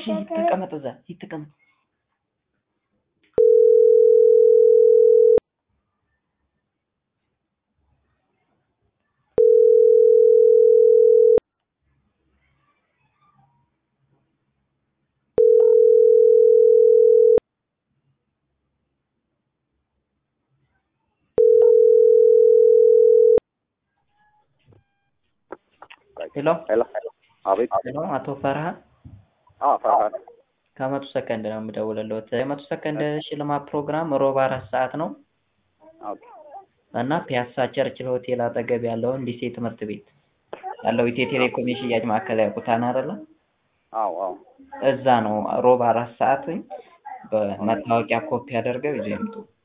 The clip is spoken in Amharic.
ሂድ ተቀመጥ፣ እዛ ሂድ ተቀመጥ። ሄሎ ሄሎ አቤት። ሄሎ፣ አቶ ፈርሃን አዎ ፈርሃን ከመቶ ሰከንድ ነው የምደውልልዎት። የመቶ ሰከንድ ሽልማት ፕሮግራም ሮብ አራት ሰዓት ነው ኦኬ እና ፒያሳ ቸርችል ሆቴል አጠገብ ያለውን ሊሴ ትምህርት ቤት ያለው ኢትዮ ቴሌኮም የሽያጭ ማዕከል ያውቁታል አይደለ? አዎ አዎ እዛ ነው ሮብ አራት ሰዓት በመታወቂያ ኮፒ አድርገው ይዘው ይምጡ።